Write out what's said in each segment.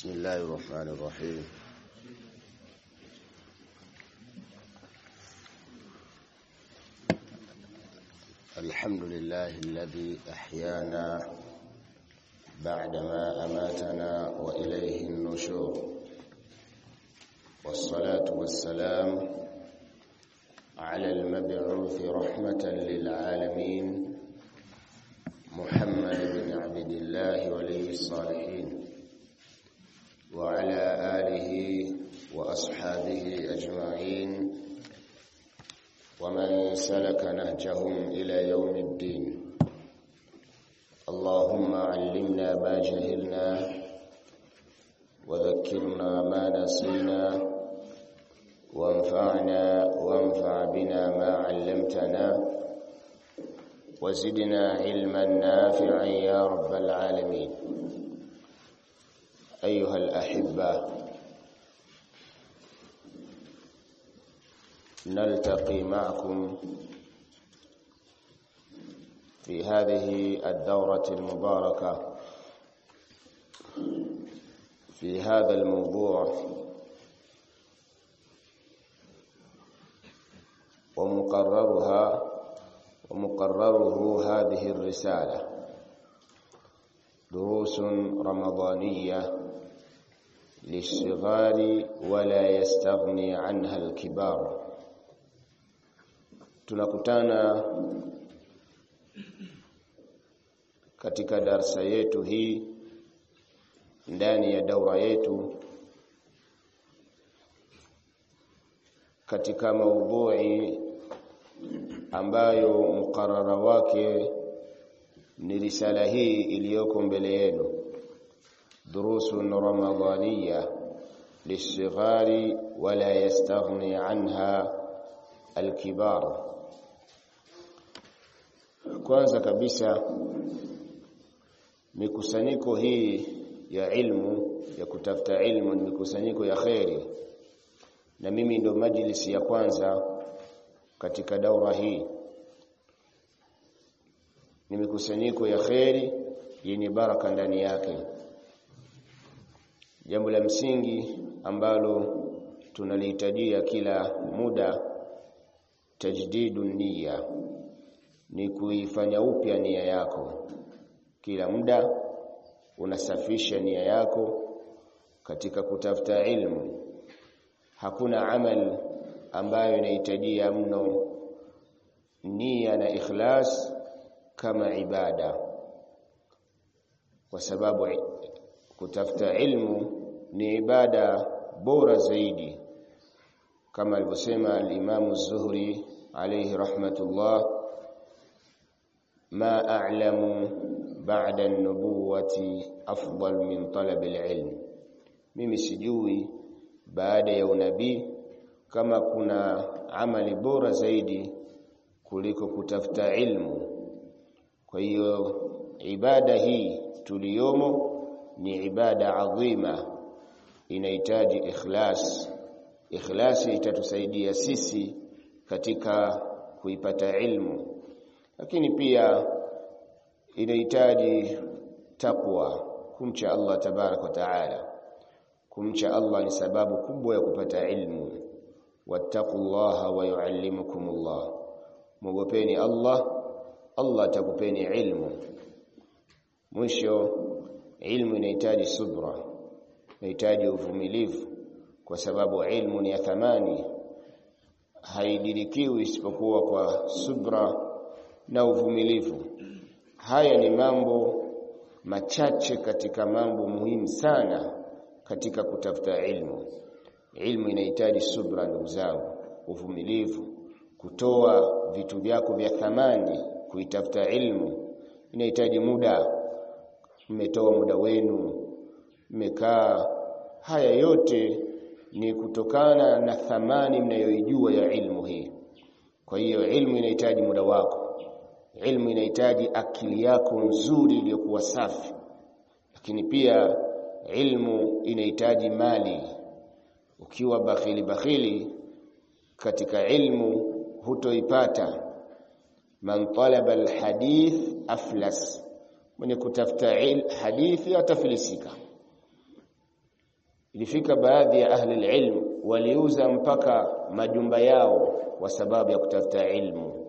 بسم الله الرحمن الرحيم الحمد لله الذي أحيانا بعدما أماتنا وإليه النشور والصلاة والسلام على المبعوث رحمة للعالمين محمد بن عبد الله ولي الصالحين وعلى آله وأصحابه أجمعين ومن سلك نهجهم إلى يوم الدين اللهم علمنا ما جهلنا وذكرنا ما نسينا وانفعنا وانفع بنا ما علمتنا وزدنا علما نافعا يا رب العالمين أيها الأحبة نلتقي معكم في هذه الدورة المباركة في هذا الموضوع ومقررها ومقرره هذه الرسالة دروس رمضانية للصغار ولا يستغني عنها الكبار tunakutana katika darsa yetu hii ndani ya daura yetu katika maudhui ambayo mukarara wake ni risala hii iliyoko mbele yenu durusun ramadhaniya lilsighari wala yastaghni anha alkibar kwanza kabisa mikusanyiko hii ya ilmu ya kutafuta ilmu ni mikusanyiko ya kheri na mimi ndo majlisi ya kwanza katika daura hii ni mikusanyiko ya kheri yenye baraka ndani yake jambo la msingi ambalo tunalihitajia kila muda tajdidu nia ni kuifanya upya nia yako kila muda unasafisha nia yako katika kutafuta ilmu hakuna amal ambayo inahitajia mno nia na ikhlas kama ibada kwa sababu kutafuta ilmu ni ibada bora zaidi kama alivyosema al-Imam az-Zuhri alayhi rahmatullah ma a'lamu ba'da an-nubuwati afdal min talab al-ilm mimi sijui baada ya unabii kama kuna amali bora zaidi kuliko kutafuta ilmu kwa hiyo ibada hii tuliyomo ni ibada adhima inahitaji ikhlas ikhlasi itatusaidia sisi katika kuipata ilmu lakini pia inahitaji takwa kumcha Allah tabarak wa taala kumcha Allah ni sababu kubwa ya kupata ilmu wattaqullaha wa yuallimukumullah mwogopeni Allah Allah atakupeni ilmu mwisho ilmu inahitaji subra inahitaji uvumilivu kwa sababu ilmu ni ya thamani haidirikiwi isipokuwa kwa subra na uvumilivu haya ni mambo machache katika mambo muhimu sana katika kutafuta ilmu ilmu inahitaji subra ndugu zangu uvumilivu kutoa vitu vyako vya thamani kuitafuta ilmu inahitaji muda mmetoa muda wenu mmekaa haya yote ni kutokana na thamani mnayoijua ya ilmu hii kwa hiyo ilmu inahitaji muda wako ilmu inahitaji akili yako nzuri iliyokuwa safi lakini pia ilmu inahitaji mali ukiwa bakhili bakhili katika ilmu hutoipata man talaba alhadith aflas mwenye kutafuta hadithi atafilisika ilifika baadhi ya ahli ilm waliuza mpaka majumba yao kwa sababu ya kutafuta ilmu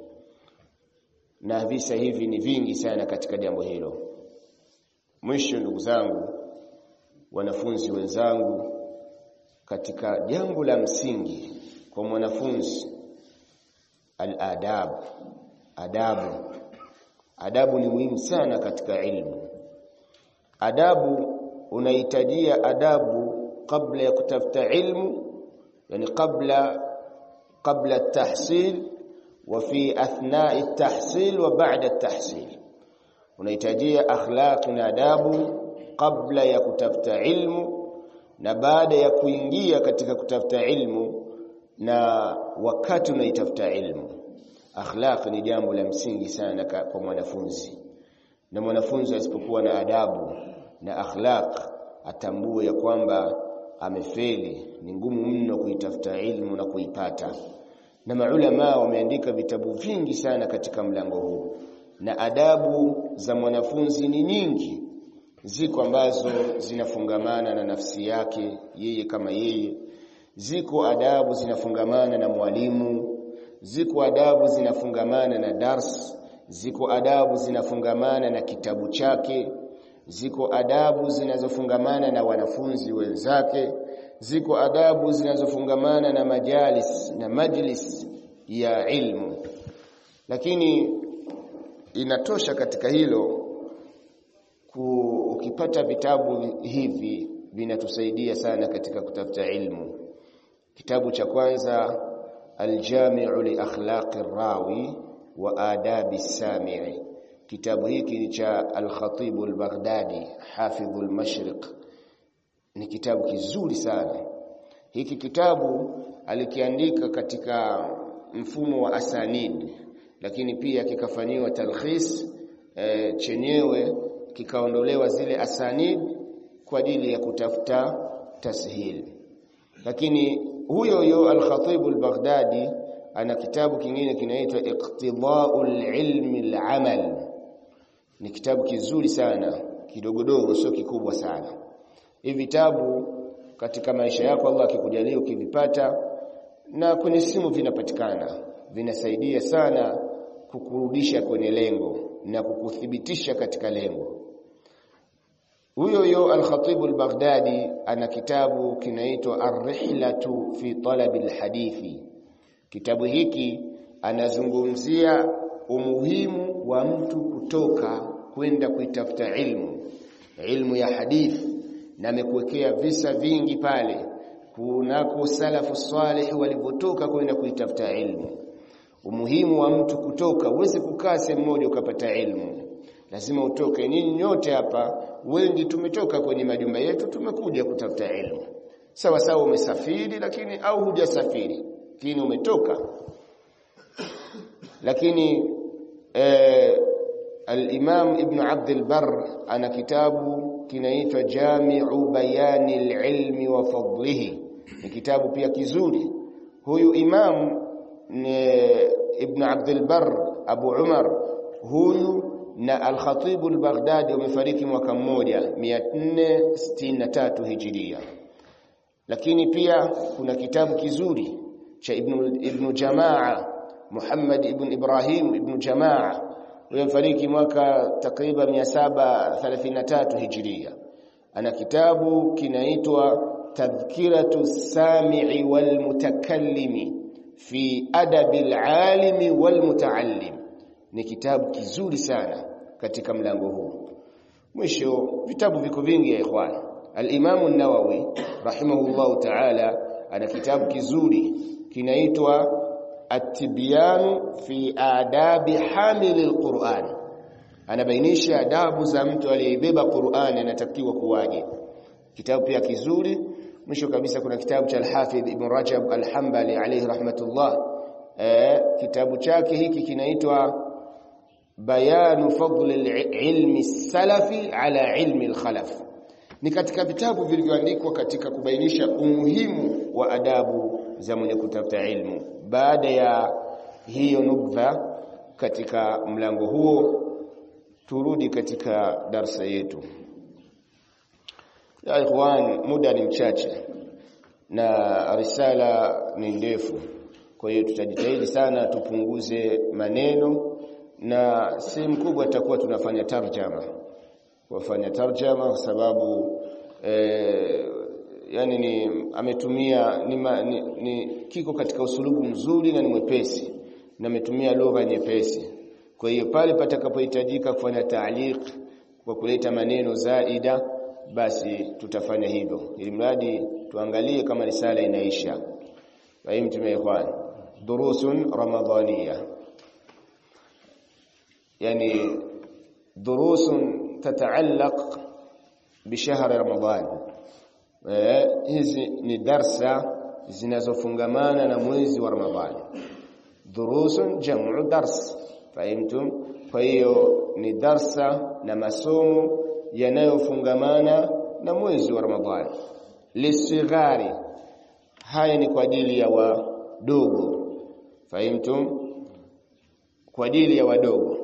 na visa hivi ni vingi sana katika jambo hilo mwisho ndugu zangu wanafunzi wenzangu katika jambo la msingi kwa mwanafunzi al-adab adabu adabu ni muhimu sana katika ilmu adabu unahitajia adabu kabla ya kutafuta ilmu yani kabla kabla at-tahsil wa fi athna'i at-tahsil wa ba'da at-tahsil unahitajia akhlaq na adabu kabla ya kutafuta ilmu na baada ya kuingia katika kutafuta ilmu na wakati unaitafuta ilmu akhlaq ni jambo la msingi sana kwa mwanafunzi na mwanafunzi asipokuwa na adabu na akhlaq atambue ya kwamba amefeli ni ngumu mno kuitafuta ilmu na kuipata na maulama wameandika vitabu vingi sana katika mlango huu na adabu za mwanafunzi ni nyingi ziko ambazo zinafungamana na nafsi yake yeye kama yeye ziko adabu zinafungamana na mwalimu ziko adabu zinafungamana na dars ziko adabu zinafungamana na kitabu chake ziko adabu zinazofungamana na wanafunzi wenzake ziko adabu zinazofungamana na majalis na majlis ya ilmu lakini inatosha katika hilo ku, ukipata vitabu hivi vinatusaidia sana katika kutafuta ilmu kitabu cha kwanza aljami'u li akhlaqi rawi wa adabi sami'i kitabu hiki ni cha al-Khatib al-Baghdadi hafidh al-Mashriq ni kitabu kizuri sana hiki kitabu alikiandika katika mfumo wa asanid lakini pia kikafanyiwa talkhis e, chenyewe kikaondolewa zile asanid kwa ajili ya kutafuta tashil lakini huyo huyo al-Khatib al-Baghdadi ana kitabu kingine kinaitwa Iqtida'ul Ilmi al-Amal ni kitabu kizuri sana kidogodogo sio kikubwa sana hivi vitabu katika maisha yako Allah akikujalia ukivipata na kwenye simu vinapatikana vinasaidia sana kukurudisha kwenye lengo na kukuthibitisha katika lengo huyo huyo al-Khatib al-Baghdadi ana kitabu kinaitwa Ar-Rihlatu fi Talab al-Hadithi kitabu hiki anazungumzia umuhimu wa mtu kutoka kwenda kuitafuta ilmu ilmu ya hadithi na amekuwekea visa vingi pale kunako salafu salih walivyotoka kwenda kuitafuta ilmu umuhimu wa mtu kutoka uweze kukaa sehemu moja ukapata ilmu lazima utoke nyinyi nyote hapa wengi tumetoka kwenye majumba yetu tumekuja kutafuta ilmu sawa sawa umesafiri lakini au hujasafiri lakini umetoka lakini eh, al-Imam Ibn Abd al-Barr ana kitabu kinaitwa Jami'u Bayani al-Ilmi wa Fadlihi ni kitabu pia kizuri huyu imam ni Ibn Abd al-Barr Abu Umar huyu na al-Khatib al-Baghdadi wamefariki mwaka mmoja 463 Hijiria lakini pia kuna kitabu kizuri cha Ibn Ibn Jamaa Muhammad ibn Ibrahim ibn Jamaa aliyefariki mwaka takriban 733 Hijiria ana kitabu kinaitwa Tadhkiratu Sami'i wal Mutakallimi fi adabi al-alimi wal mutaallim ni kitabu kizuri sana katika mlango huu mwisho vitabu viko vingi ya ikhwan al-Imam an-Nawawi rahimahullahu ta'ala ana kitabu kizuri kinaitwa At-Tibyan fi adabi hamil al-Qur'an anabainisha adabu za mtu aliyebeba Qur'an anatakiwa kuwaje kitabu pia kizuri mwisho kabisa kuna kitabu cha Al-Hafidh Ibn Rajab Al-Hanbali alayhi rahmatullah eh kitabu chake hiki kinaitwa Bayanu fadl al-ilmi salafi ala ilmi al-khalaf ni katika vitabu vilivyoandikwa katika kubainisha umuhimu wa adabu za mwenye kutafuta ilmu baada ya hiyo nubdha katika mlango huo turudi katika darsa yetu ya ikhwan muda ni mchache na risala ni ndefu kwa hiyo tutajitahidi sana tupunguze maneno na sehemu kubwa tutakuwa tunafanya tarjama wafanya tarjama kwa sababu eh, yani ni ametumia ni, ma, ni, ni kiko katika usulubu mzuri na ni mwepesi na ametumia lugha nyepesi kwa hiyo pale patakapohitajika kufanya taaliq kwa kuleta maneno zaida basi tutafanya hivyo ili mradi tuangalie kama risala inaisha fahimtum ya ikhwan durusun ramadhaniya yani durusun tataallaq bishahr ramadan eh, hizi ni darsa zinazofungamana na mwezi wa ramadhani durusun jam'u dars fahimtum kwa hiyo ni darsa na masomo yanayofungamana na mwezi wa ramadhani lisighari haya ni kwa ajili ya wadogo fahimtum kwa ajili ya wadogo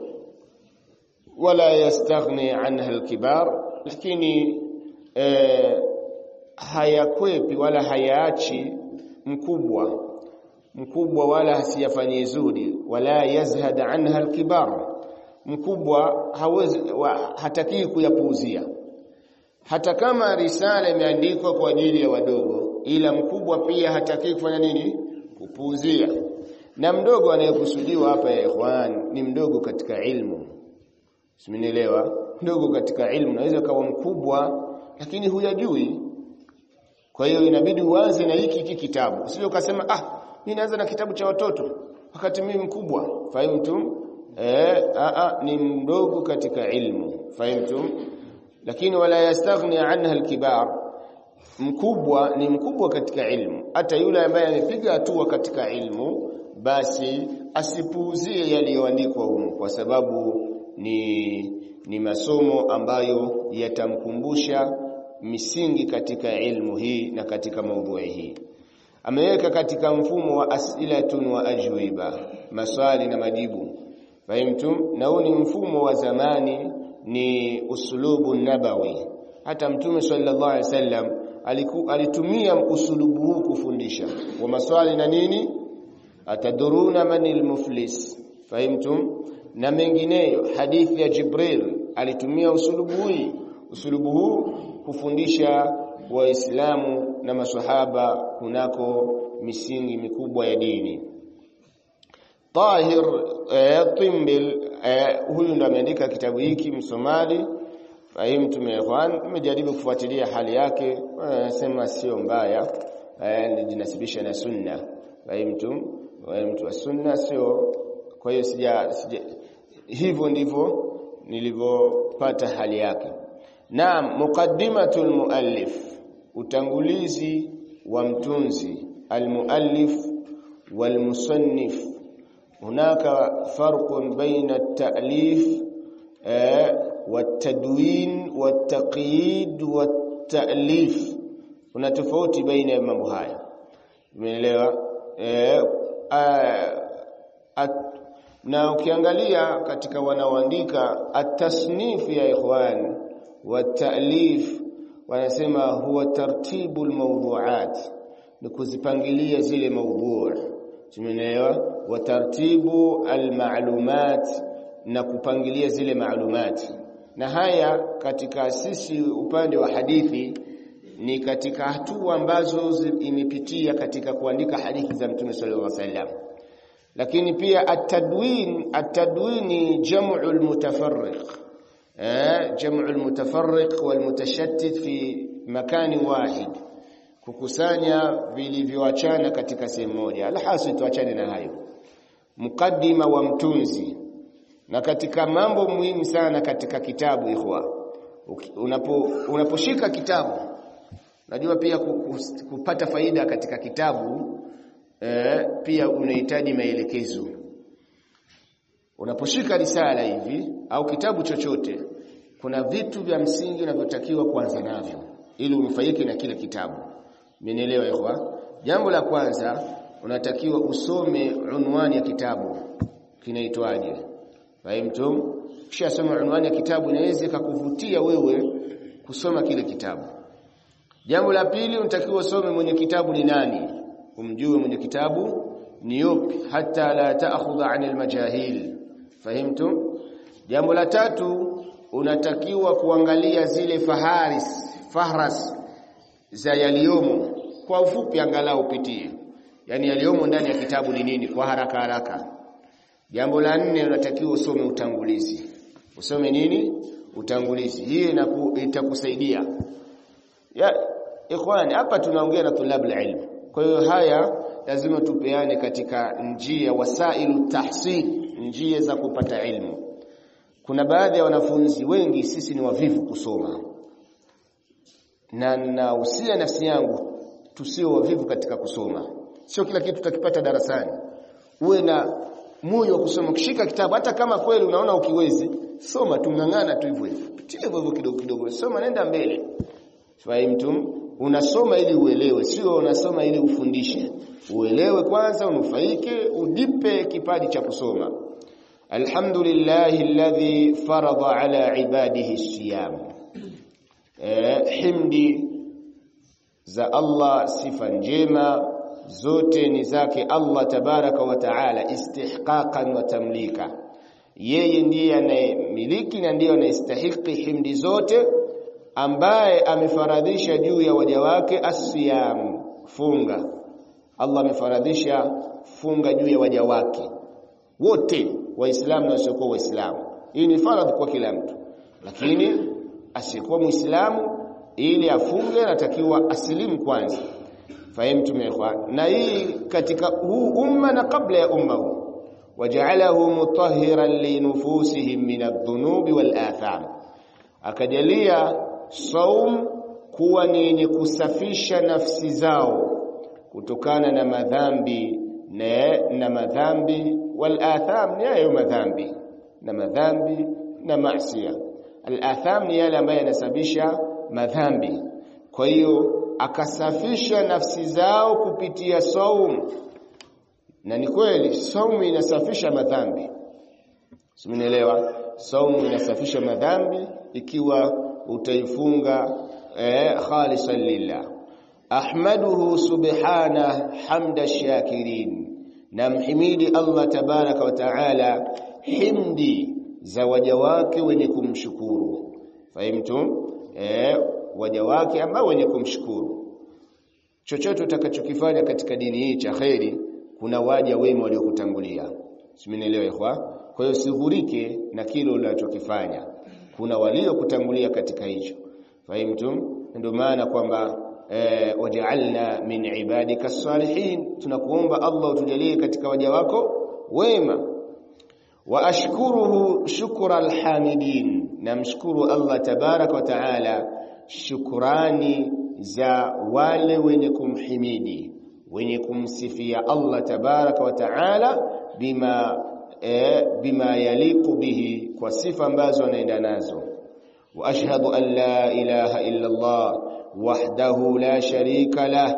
wala yastaghni anha alkibar lakini eh, hayakwepi wala hayaachi mkubwa mkubwa wala hasiyafanyie zuri wala yazhad anha alkibar mkubwa hawezi hataki kuyapuuzia hata kama risala imeandikwa kwa ajili ya wadogo ila mkubwa pia hataki kufanya nini kupuuzia na mdogo anayekusudiwa hapa ya ikhwan ni mdogo katika ilmu simenielewa mdogo katika ilmu naweza kawa mkubwa lakini huyajui kwa hiyo inabidi uanze na hiki hiki kitabu usije ukasema ah mimi naanza na kitabu cha watoto wakati mimi mkubwa fahimtum eh a a ni mdogo katika ilmu fahimtum lakini wala yastaghni anha alkibar mkubwa ni mkubwa katika ilmu hata yule ambaye amepiga hatua katika ilmu basi asipuuzie yaliyoandikwa humo kwa sababu ni ni masomo ambayo yatamkumbusha misingi katika ilmu hii na katika maudhui hii ameweka katika mfumo wa as'ilatun wa ajwiba maswali na majibu fahimtum na huu ni mfumo wa zamani ni usulubu nabawi hata mtume sallallahu alaihi wasallam alitumia usulubu huu kufundisha wa maswali na nini ataduruna manil muflis fahimtum na mengineyo hadithi ya Jibril alitumia usulubu huu usulubu huu kufundisha waislamu na maswahaba kunako misingi mikubwa ya dini Tahir eh, Timbil eh, huyu ndo ameandika kitabu hiki Msomali fahimtum ya ikhwan nimejaribu kufuatilia hali yake anasema sio mbaya eh, jinasibisha na sunna fahimtum mtu wa sunna sio kwa hiyo sija, sija hivyo ndivyo nilivyopata hali yake naam muqaddimatul muallif utangulizi wa mtunzi almuallif walmusannif hunaka farqun baina at-ta'lif والتدوين والتقييد والتأليف kuna tofauti baina ya mambo haya umeelewa eh na ukiangalia katika wanaoandika at-tasnif ya ikhwan wa ta'lif wanasema huwa tartibu al-mawdu'at ni kuzipangilia zile maudhu' tumeelewa wa tartibu al-ma'lumat na kupangilia zile maalumati na haya katika sisi upande wa hadithi ni katika hatua ambazo imepitia katika kuandika hadithi za Mtume sallallahu alaihi wasallam lakini pia at-tadwin at-tadwin ni jam'u al-mutafarriq eh jam'u al-mutafarriq wal-mutashattit fi makani wahid kukusanya vilivyoachana katika sehemu moja alhasil tuachane na hayo mukaddima wa mtunzi na katika mambo muhimu sana katika kitabu ikhwa unapo unaposhika kitabu najua pia kupata faida katika kitabu eh, pia unahitaji maelekezo unaposhika risala hivi au kitabu chochote kuna vitu vya msingi unavyotakiwa kuanza navyo ili unufaike na kile kitabu mmenielewa ikhwa jambo la kwanza unatakiwa usome unwani ya kitabu kinaitwaje Fahimtum? Kisha soma unwani ya kitabu inaweza kukuvutia wewe kusoma kile kitabu. jambo la pili unatakiwa usome mwenye kitabu ni nani umjue mwenye kitabu ni yupi hata la ta'khudha 'anil majahil fahimtum jambo la tatu unatakiwa kuangalia zile faharis fahras za yaliomo kwa ufupi angalau upitie yani yaliomo ndani ya kitabu ni nini kwa haraka haraka jambo la nne unatakiwa usome utangulizi usome nini utangulizi hii itakusaidia ya ikhwani hapa tunaongea na tulab ilm kwa hiyo haya lazima tupeane katika njia wasailu tahsil njia za kupata ilmu kuna baadhi ya wanafunzi wengi sisi ni wavivu kusoma na nausia nafsi yangu tusio wavivu katika kusoma sio kila kitu tutakipata darasani uwe na moyo wa kusoma kishika kitabu hata kama kweli unaona ukiwezi soma tungangana tu hivyo hivyo pitia hivyo kidogo kidogo soma nenda mbele fahimtum unasoma ili uelewe sio unasoma ili ufundishe uelewe kwanza unufaike udipe kipaji cha kusoma alhamdulillahi alladhi farada ala ibadihi siyam eh, himdi za Allah sifa njema zote ni zake Allah tabaraka wa taala istihqaqan wa tamlika yeye ndiye anayemiliki na ndiye anayestahiki himdi zote ambaye amefaradhisha juu ya waja wake asiyam funga Allah amefaradhisha funga juu ya waja wake wote waislamu na wasiokuwa waislamu hii ni faradhi kwa kila mtu lakini asiyekuwa muislamu ili afunge anatakiwa asilimu kwanza fahimtum ikhwan na hii katika huu umma na kabla ya umma huu waja'alahu mutahhiran li nufusihim min adh-dhunubi wal atham akajalia saum kuwa ni yenye kusafisha nafsi zao kutokana na madhambi na, na madhambi wal atham ni hayo madhambi na madhambi na maasiya al atham ni yale ambayo yanasababisha madhambi kwa hiyo akasafisha nafsi zao kupitia saum na ni kweli saumu inasafisha madhambi simenielewa saumu inasafisha madhambi ikiwa utaifunga eh, khalisan lillah ahmaduhu subhana hamda shakirin namhimidi Allah tabaraka wa taala himdi za waja wake wenye kumshukuru fahimtum eh, waja wake ambao wenye kumshukuru chochote utakachokifanya katika dini hii cha kheri kuna waja wema waliokutangulia simenielewa ikhwa kwa hiyo sihurike na kile unachokifanya kuna waliokutangulia katika hicho fahimtum ndio maana kwamba eh, waja'alna min ibadika salihin tunakuomba Allah utujalie katika waja wako wema wa ashkuruhu shukra alhamidin namshukuru Allah tabarak wa taala shukrani za wale wenye kumhimidi wenye kumsifia Allah tabaraka wa taala bima e, bima yaliqu bihi kwa sifa ambazo anaenda nazo wa ashhadu an la ilaha illa Allah wahdahu la sharika lah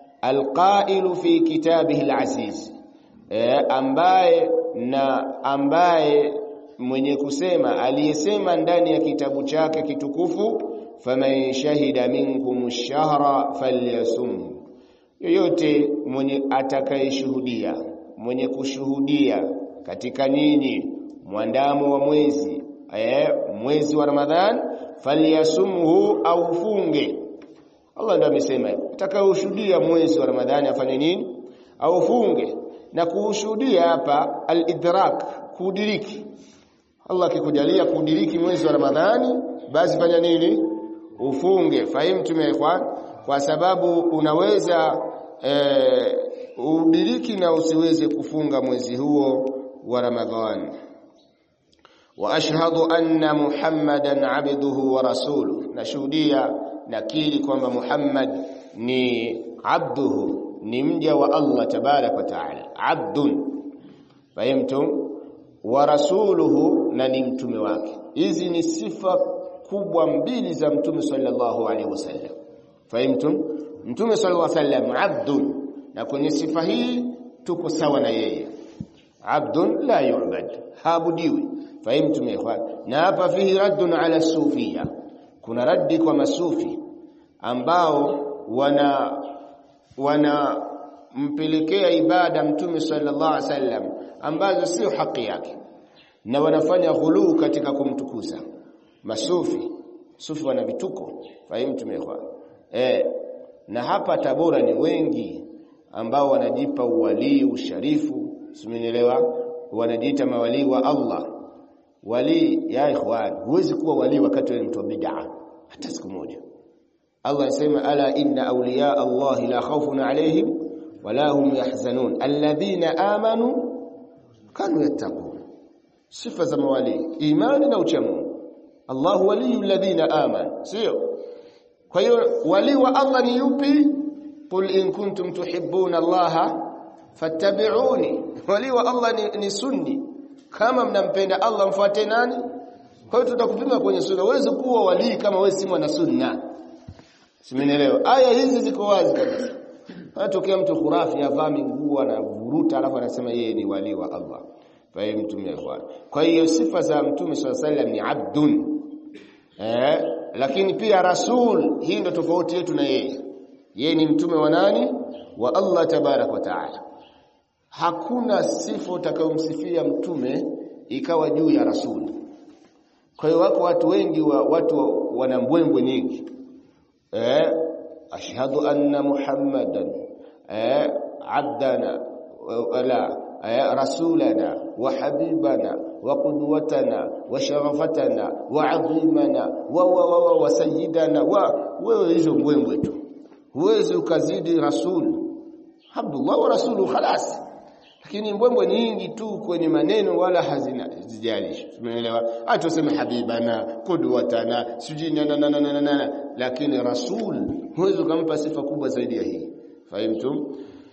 alqailu fi kitabihi alaziz e, ambaye na ambaye mwenye kusema aliyesema ndani ya kitabu chake kitukufu faman shahida minkum ash-shahra falyasum yoyote mwenye atakayeshuhudia mwenye kushuhudia katika nyinyi mwandamo wa mwezi eh, mwezi wa Ramadhan falyasumhu au funge Allah ndiye amesema atakayeshuhudia mwezi wa Ramadhani afanye nini au funge na kuushuhudia hapa al-idrak kudiriki Allah akikujalia kudiriki mwezi wa Ramadhani basi fanya nini ufunge fahimu ikhwan kwa sababu unaweza e, udiriki na usiweze kufunga mwezi huo wa Ramadhani wa ashhadu anna muhammadan abduhu wa rasuluhu nashuhudia nakiri kwamba Muhammad ni abduhu ni mja wa Allah tabarak wa taala abdun fahimtum wa rasuluhu na ni mtume wake hizi ni sifa kubwa mbili za mtume sallallahu alaihi wasallam fahimtum mtume sallallahu alaihi wasallam abdun na kwenye sifa hii tuko sawa na yeye abdun la yu'bad haabudiwi fahimtum ikhwan na hapa fihi raddun ala sufia kuna raddi kwa masufi ambao wana wana mpelekea ibada mtume sallallahu alaihi wasallam ambazo sio haki yake na wanafanya ghuluu katika kumtukuza masufi sufi wana vituko fahimu tumekwa eh na hapa Tabora ni wengi ambao wanajipa uwalii usharifu simenielewa wanajiita mawalii wa Allah wali ya ikhwan huwezi kuwa wali wakati wewe mtu wa bid'a hata siku moja Allah anasema ala inna awliya Allah la khawfun alayhim wala hum yahzanun alladhina amanu kanu yattaqun sifa za mawali imani na uchamungu Allah waliyul ladhina amanu sio kwa hiyo wali wa Allah ni yupi qul in kuntum tuhibbuna Allah fattabi'uni wali wa Allah ni, ni sunni kama mnampenda Allah mfuate nani kwa hiyo tutakupima kwenye sunna uweze kuwa wali kama wewe si mwana sunna simenielewa aya hizi ziko wazi kabisa Anatokea mtu khurafi avaa nguo na vuruta alafu anasema yeye ni wali wa Allah. Fahimu mtume ikhwan. Kwa hiyo sifa za mtume swalla sallam ni abdun. Eh, lakini pia rasul, hii ndo tofauti yetu na yeye. Yeye ni mtume wa nani? Wa Allah tabarak wa taala. Hakuna sifa utakayomsifia mtume ikawa juu ya rasul. Kwa hiyo wako watu wengi wa watu wana mbwembwe nyingi. Eh, ashhadu anna muhammadan eh abdana wala eh, rasulana wa habibana wa qudwatana wa sharafatana wa adhimana wa wa wa, wa, wa sayyidana wa wewe hizo mbwembwe tu huwezi ukazidi rasul abdullah wa rasulu khalas lakini mbwembwe nyingi tu kwenye maneno wala hazina zijalishi umeelewa acha useme habibana qudwatana sijina na na na na lakini rasul huwezi kumpa sifa kubwa zaidi ya hii fahimtum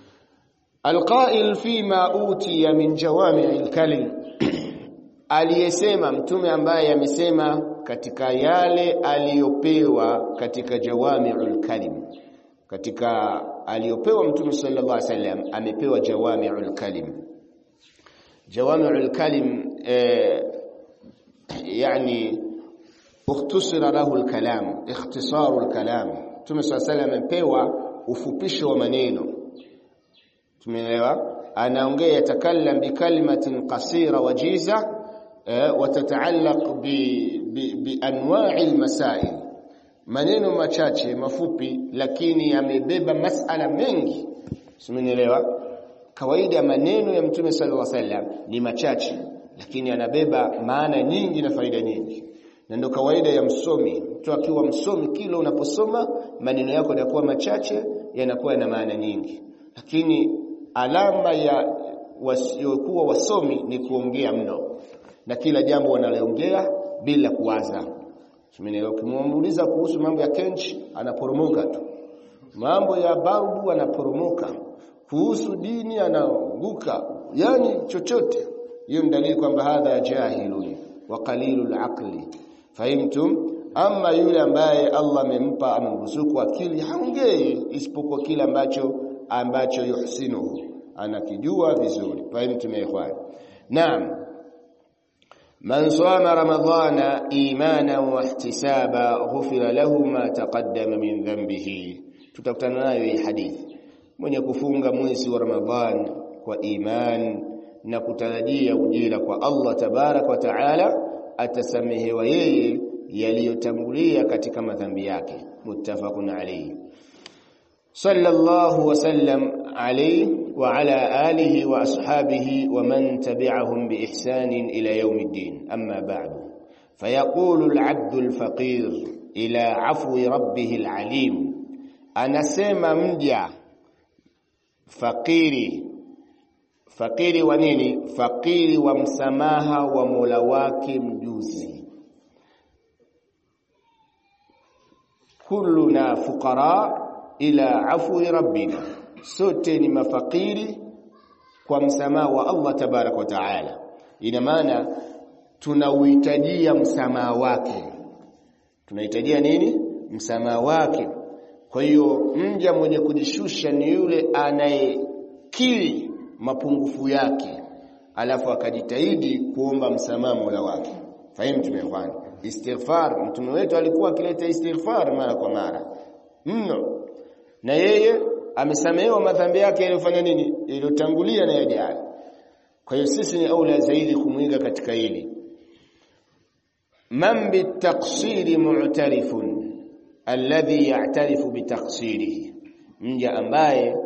alqa'il fima utiya min jawami'il kalim aliyesema mtume ambaye amesema katika yale aliyopewa katika jawami'ul kalim katika aliyopewa mtume sallallahu alaihi wasallam amepewa jawami'ul kalim jawami'ul kalim eh, yani ukhtusira lahu al-kalam ikhtisaru al-kalam mtume sallallahu alaihi wasallam amepewa ufupisho wa maneno tumeelewa anaongea yatakallam bikalimatin qasira wajiza وتتعلق بانواع المسائل maneno machache mafupi lakini yamebeba masala mengi simenielewa kawaida maneno ya mtume sallallahu alaihi wasallam ni machache lakini yanabeba maana nyingi na faida nyingi na ndio kawaida ya msomi mtu akiwa msomi kila unaposoma maneno yako yanakuwa machache yanakuwa na maana nyingi lakini alama ya wasiokuwa wasomi ni kuongea mno na kila jambo wanaliongea bila kuwaza Tumeelewa ukimuuliza kuhusu mambo ya kenchi anaporomoka tu. Mambo ya barbu anaporomoka. Kuhusu dini anaanguka. Yani chochote. Hiyo ni dalili kwamba hadha jahilun wa qalilul aqli. Fahimtum? Ama yule ambaye Allah amempa amruzuku akili haongei isipokuwa kile ambacho ambacho yuhsinuhu. Anakijua vizuri. Fahimtum ya ikhwan? Naam. من صام رمضان ايمانا واحتسابا غفر له ما تقدم من ذنبه tutakutana nayo hii hadithi mwenye kufunga mwezi wa Ramadhan kwa iman na kutarajia ujira kwa Allah tabarak wa taala atasamehewa yeye yaliyotangulia katika madhambi yake muttafaqun alayhi sallallahu wasallam alayhi وعلى آله وأصحابه ومن تبعهم بإحسان إلى يوم الدين أما بعد فيقول العبد الفقير إلى عفو ربه العليم أنا سيما مجا فقيري فقيري ونيني فقيري ومسماها ومولواك مجوزي كلنا فقراء إلى عفو ربنا sote ni mafakiri kwa msamaha wa Allah tabarak wa taala ina maana tunauhitajia msamaha wake tunahitajia nini msamaha wake kwa hiyo mja mwenye kujishusha ni yule anayekiri mapungufu yake alafu akajitahidi kuomba msamaha Mola wake fahimu tumefanya istighfar mtume wetu alikuwa akileta istighfar mara kwa mara mno na yeye amesamehewa madhambi yake yaliyofanya nini yaliyotangulia na yajayo kwa hiyo sisi ni aula zaidi kumwiga katika hili man bitaqsiri mu'tarifun alladhi ya'tarifu bitaqsirihi mja ambaye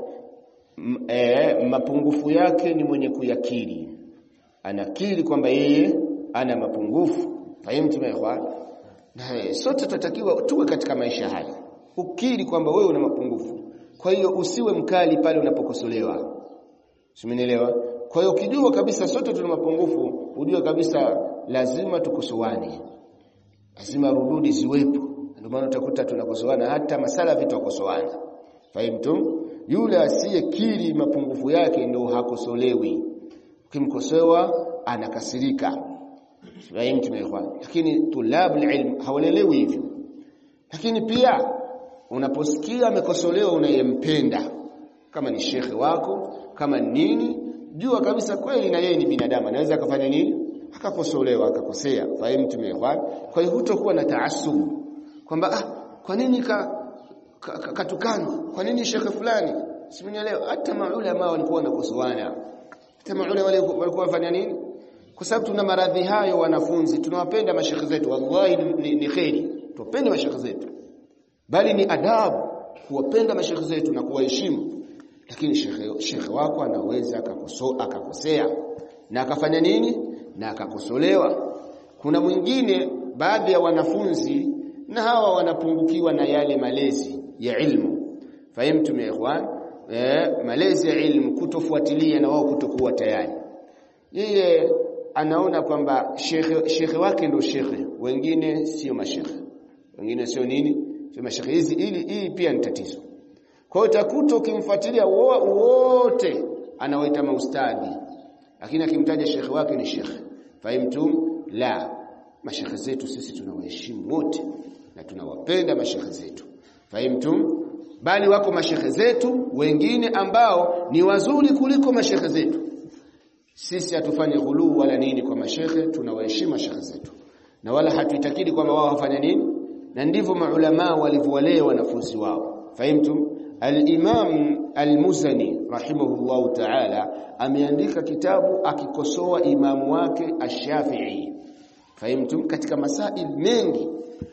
e, mapungufu yake ni mwenye kuyakiri anakiri kwamba yeye ana mapungufu fahimu ikhwan na sote tutatakiwa tuwe katika maisha haya ukiri kwamba wewe una mapungufu kwa hiyo usiwe mkali pale unapokosolewa simenielewa kwa hiyo ukijua kabisa sote tuna mapungufu ujue kabisa lazima tukosoane lazima rududi ziwepo ndio maana utakuta tunakosoana hata masala vitu wakosoana fahimu yule asiyekiri mapungufu yake ndio hakosolewi ukimkosoa anakasirika fahimu tumeelewa lakini tulabul ilm hawalelewi hivyo lakini pia unaposikia amekosolewa unayempenda kama ni shekhe wako kama nini jua kabisa kweli na yeye ni binadamu anaweza akafanya nini akakosolewa akakosea fahimu tumeelewa kwa hiyo hutokuwa na taasub kwamba ah kwa nini ka, ka, ka katukanwa kwa nini shekhe fulani simenielewa hata maulama walikuwa wanakosoana hata maulama walikuwa wafanya nini kwa sababu tuna maradhi hayo wanafunzi tunawapenda mashekhe zetu wallahi ni, ni, ni kheri tupende mashekhe zetu bali ni adabu kuwapenda mashekhe zetu na kuwaheshimu lakini shekhe, shekhe wako anaweza akakosoa akakosea na akafanya nini na akakosolewa kuna mwingine baadhi ya wanafunzi na hawa wanapungukiwa na yale malezi ya ilmu fahimtum ya ikhwan eh, malezi ya ilmu kutofuatilia na wao kutokuwa tayari yeye anaona kwamba shekhe, shekhe wake ndio shekhe wengine sio mashekhe wengine sio nini sio mashekhe hizi ili hii pia ni tatizo kwa hiyo utakuta ukimfuatilia wote anawaita maustadhi lakini akimtaja shekhe wake ni shekhe fahimtum la mashekhe zetu sisi tunawaheshimu wote na tunawapenda mashekhe zetu fahimtum bali wako mashekhe zetu wengine ambao ni wazuri kuliko mashekhe zetu sisi hatufanye ghuluu wala nini kwa mashekhe tunawaheshimu mashekhe zetu na wala hatuitakidi kwamba wao wafanya nini na ndivyo maulama walivyowalea wanafunzi wao fahimtum al-imam al-muzani rahimahullahu ta'ala ameandika kitabu akikosoa imamu wake ash-shafi'i fahimtum katika masail mengi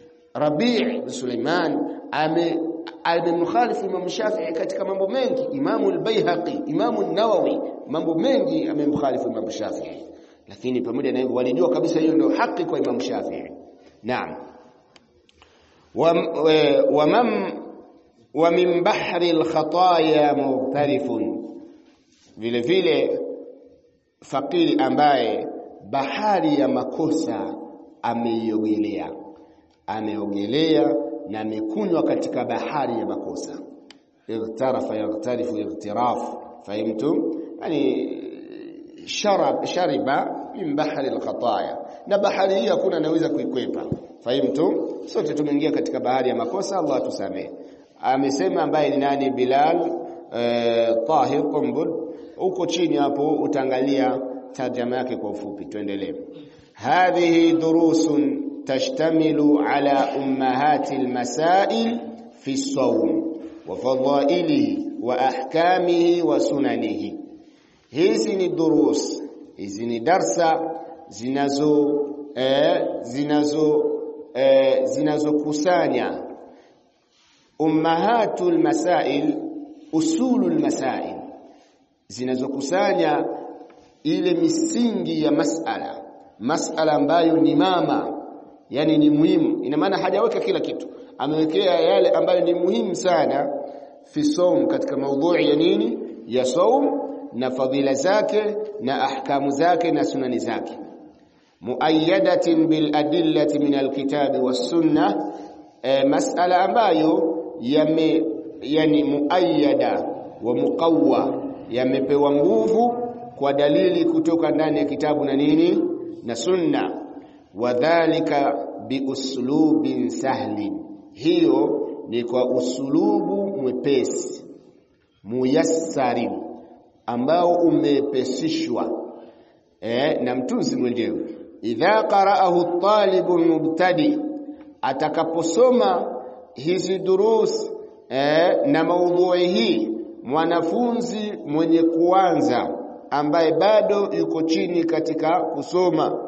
Rabi' bin Sulaiman ame amemkhalifu Imam Shafi'i katika mambo mengi Imam al-Baihaqi Imam an-Nawawi mambo mengi amemkhalifu Imam Shafi'i lakini pamoja na hivyo walijua kabisa hiyo ndio haki kwa Imam Shafi'i naam wa wa mam wa min bahri al-khataya mughtarifun vile vile fakiri ambaye bahari ya makosa ameiogelea ameogelea na amekunywa katika bahari ya makosa igtarafa yagtarifu igtiraf fahimtum yani sharab shariba min bahari alkhataya na bahari hii hakuna anaweza kuikwepa fahimtum sote tumeingia katika bahari ya makosa Allah tusamee amesema ambaye ni nani Bilal eh, Tahir Qumbul huko chini hapo utaangalia tarjama yake kwa ufupi tuendelee hadhihi durusun تشتمل على أمهات المسائل في الصوم وفضائله وأحكامه وسننه hizi ni durus hizi ni darsa zinazo eh, zinazo eh, zinazokusanya ummahatul masail usulul masail zinazokusanya ile misingi ya masala masala ambayo ni mama yani ni muhimu ina maana hajaweka kila kitu amewekea yale ambayo ni muhimu sana fi saum katika maudhui ya nini ya saum na fadhila zake na ahkamu zake na sunani zake muayyadatin bil adillati min alkitabi was sunna e, masala ambayo yame yani muayyada wa muqawwa yamepewa nguvu kwa dalili kutoka ndani ya kitabu na nini na sunna wadhalika biuslubin sahlin hiyo ni kwa usulubu mwepesi muyassari ambao umepesishwa eh, na mtunzi mwenyewe idha qara'ahu at-talibu mubtadi atakaposoma hizi durus e, na maudhui hii mwanafunzi mwenye kuanza ambaye bado yuko chini katika kusoma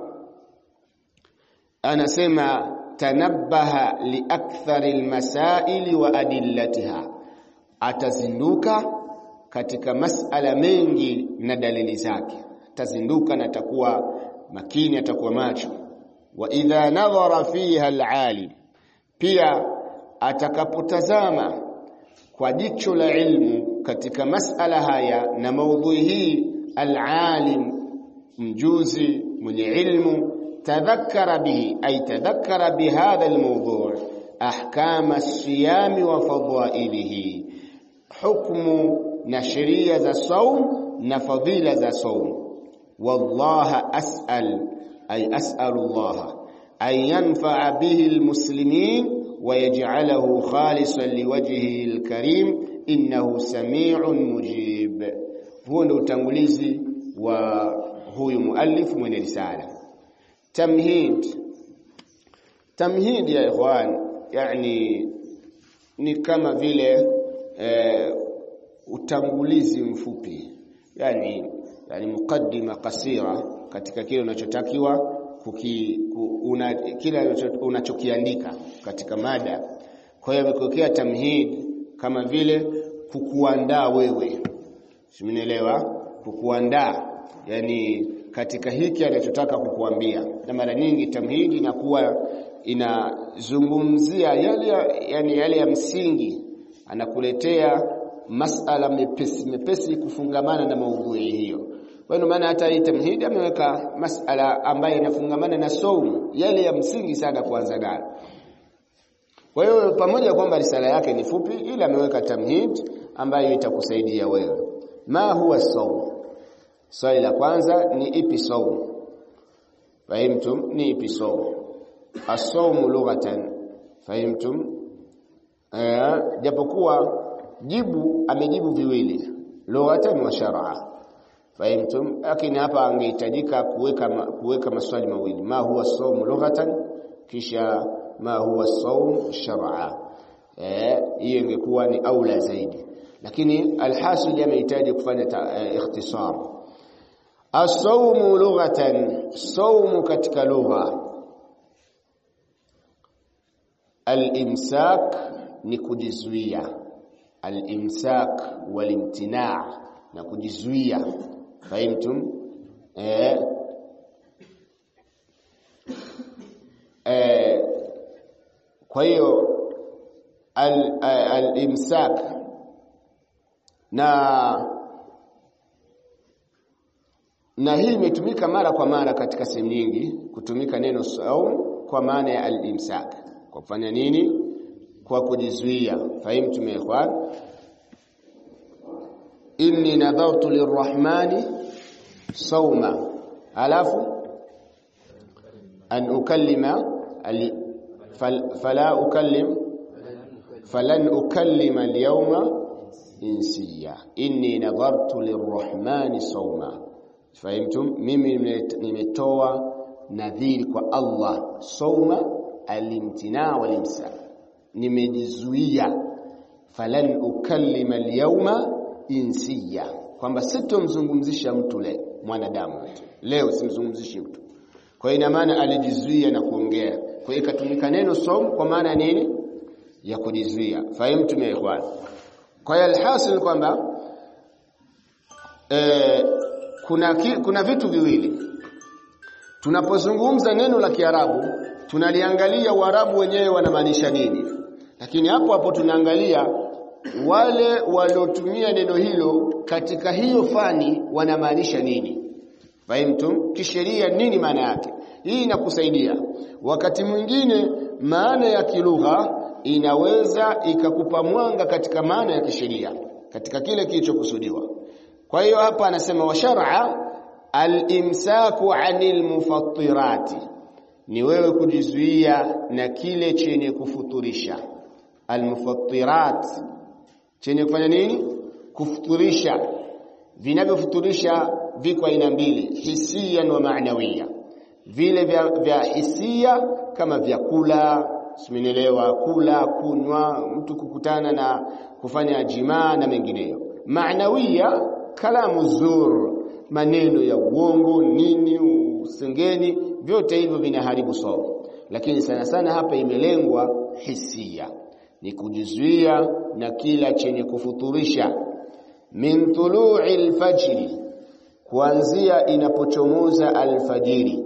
anasema tanabbaha liakthari almasaili wa adillatiha atazinduka katika masala mengi na dalili zake atazinduka na atakuwa makini atakuwa macho wa idha nadhara fiha alalim pia atakapotazama kwa jicho la ilmu katika masala haya na maudhui hii alalim mjuzi mwenye ilmu tadhakkara bihi ay tadhakkara bihadha almawdu' ahkam as-siyam wa fadailihi hukmu na sheria za saum na fadhila za saum wallaha as'al ay as'alu Allah an yanfa'a bihi almuslimin ويجعله خالصا لوجهه الكريم إنه سميع مجيب هو ndo utangulizi wa huyu muallif mwenye risala tamhid tamhid ya ikhwan yani ni kama vile e, utangulizi mfupi yani yani mukaddima kasira katika kile unachotakiwa kuki, una, kile unachokiandika katika mada. Kwa hiyo amekuwekea tamhid kama vile kukuandaa wewe, simenielewa? Kukuandaa yani katika hiki anachotaka kukuambia, na mara nyingi tamhid inakuwa inazungumzia yale yani yale ya msingi, anakuletea masala mepesi mepesi kufungamana na maudhui hiyo. Kwa hiyo maana hata hii tamhidi ameweka masala ambayo inafungamana na saumu yale ya msingi sana kuanza nayo. Kwa hiyo pamoja kwamba risala yake ni fupi ila ameweka tamhid ambayo itakusaidia wewe. Ma huwa saum? Swali la kwanza ni ipi saum? Fahimtum? Ni ipi saum? As-sawmu lughatan. Fahimtum? Eh, japokuwa jibu amejibu viwili, lughatan wa shar'a. Fahimtum? Lakini hapa angehitajika kuweka kuweka maswali mawili. Ma huwa sawm lughatan kisha ma huwa sawm shar'a. Eh, hiyo ingekuwa ni aula zaidi. Lakini alhasil amehitaji kufanya eh, ikhtisar. As-sawm lughatan, sawm katika lugha. Al-imsak ni kujizuia. Al-imsak wal-imtina' na kujizuia fahimtum eh, eh, kwa hiyo al-imsak al na na hii imetumika mara kwa mara katika sehemu nyingi kutumika neno saum kwa maana ya al-imsak kwa kufanya nini kwa kujizuia fahimtum ya ikhwan inni nadhartu lirrahmani sawma alafu an ukallima fala ukallim falan ukallima alyawma insiya inni nadhartu lirrahmani sawma fahimtum mimi nimetoa nadhiri kwa Allah sawma alimtina walimsa nimejizuia falan ukallima alyawma insiya kwamba sitomzungumzisha mtu le mwanadamu leo simzungumzishi mtu kwa hiyo ina maana alijizuia na kuongea kwa hiyo ikatumika neno som kwa maana nini ya kujizuia fahimu ya ikhwan kwa hiyo alhasil kwamba e, kuna ki, kuna vitu viwili tunapozungumza neno la Kiarabu tunaliangalia Waarabu wenyewe wanamaanisha nini lakini hapo hapo tunaangalia wale waliotumia neno hilo katika hiyo fani wanamaanisha nini fahimtum kisheria nini maana yake hii inakusaidia wakati mwingine maana ya kilugha inaweza ikakupa mwanga katika maana ya kisheria katika kile kilichokusudiwa kwa hiyo hapa anasema wa shar'a al-imsaku 'anil mufattirati ni wewe kujizuia na kile chenye kufuturisha al-mufattirat chenye kufanya nini kufuturisha vinavyofuturisha viko aina mbili hisia na maanawiya vile vya, vya hisia kama vyakula simenielewa kula kunywa mtu kukutana na kufanya jimaa na mengineyo maanawiya kalamu zur maneno ya uongo nini usengeni vyote hivyo vinaharibu somo lakini sana sana hapa imelengwa hisia ni kujizuia na kila chenye kufuturisha min tulu'i alfajri kuanzia inapochomoza alfajiri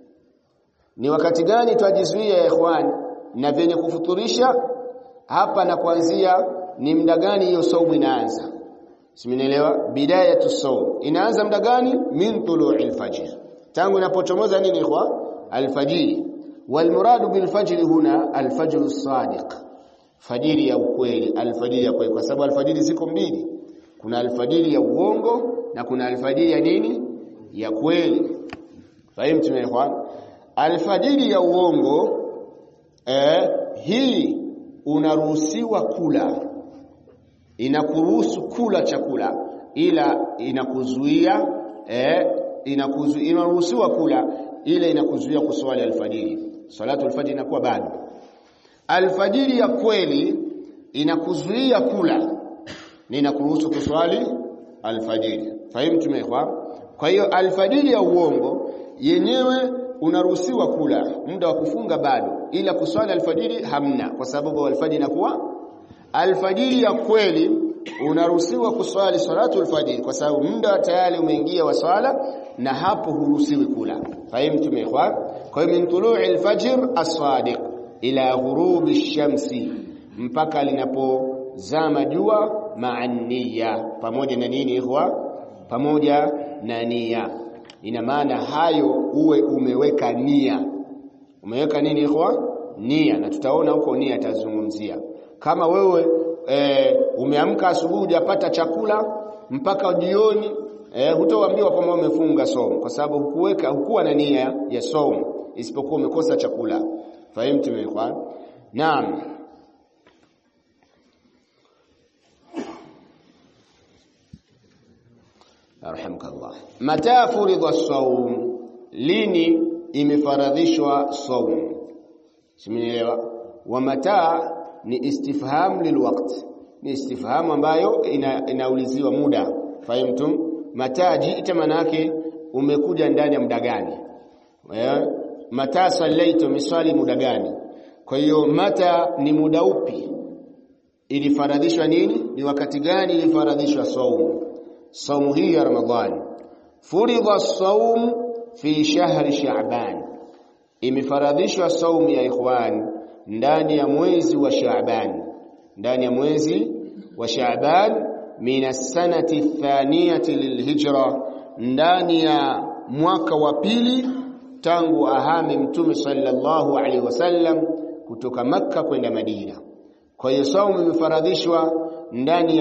ni wakati gani twajizuia ya ikhwan na vyenye kufuturisha hapa na kuanzia ni muda gani hiyo saumu inaanza simenielewa bidayatu sawm inaanza muda gani min tulu'i alfajr tangu inapochomoza nini ikhwa alfajiri walmuradu bilfajri huna alfajr as-sadiq fajiri ya ukweli alfajiri ya kweli kwa sababu alfajiri ziko mbili kuna alfajiri ya uongo na kuna alfajiri ya nini ya kweli fahimu ikhwan alfajiri ya uongo eh, hii unaruhusiwa kula inakuruhusu kula chakula ila inakuzuia eh, inakuzu, inaruhusiwa kula ila inakuzuia kuswali alfajiri salatu alfajiri inakuwa bado alfajiri ya kweli inakuzuia kula na inakuruhusu kuswali alfajiri fahimu tumekwa kwa hiyo alfajiri ya uongo yenyewe unaruhusiwa kula muda wa kufunga bado ila kuswali alfajiri hamna kwa sababu alfajiri inakuwa alfajiri ya kweli unaruhusiwa kuswali salatu alfajiri kwa sababu muda tayari umeingia wa swala na hapo huruhusiwi kula fahimu ikhwan kwa hiyo min tulu'i alfajr as-sadiq ila ghurubi shamsi mpaka linapozama jua ma'anniya pamoja na nini ikhwa pamoja na nia ina maana hayo uwe umeweka nia umeweka nini ikhwa nia na tutaona huko nia tazungumzia kama wewe e, umeamka asubuhi hujapata chakula mpaka jioni e, hutoambiwa kwamba umefunga somo kwa sababu hukuweka hukuwa na nia ya somo isipokuwa umekosa chakula fahimu ikhwan naam arhamkallah mata furidha saum lini imefaradhishwa saum simenielewa wa mata ni istifham lilwaqt ni istifham ambayo ina, inauliziwa muda fahimtum mata jiita manake umekuja ndani ya muda gani mata sallaita misali muda gani kwa hiyo mata ni muda upi ilifaradhishwa nini ni wakati gani ilifaradhishwa saumu saumu hii ya ramadhani furidha saum fi shahri sha'ban imefaradhishwa saumu ya ikhwan ndani ya mwezi wa sha'ban ndani ya mwezi wa sha'ban min as-sanati thaniyati lilhijra ndani ya mwaka wa pili tangu ahame mtume sallallahu alaihi wasallam kutoka makka kwenda madina kwa hiyo saumu imefaradhishwa ndani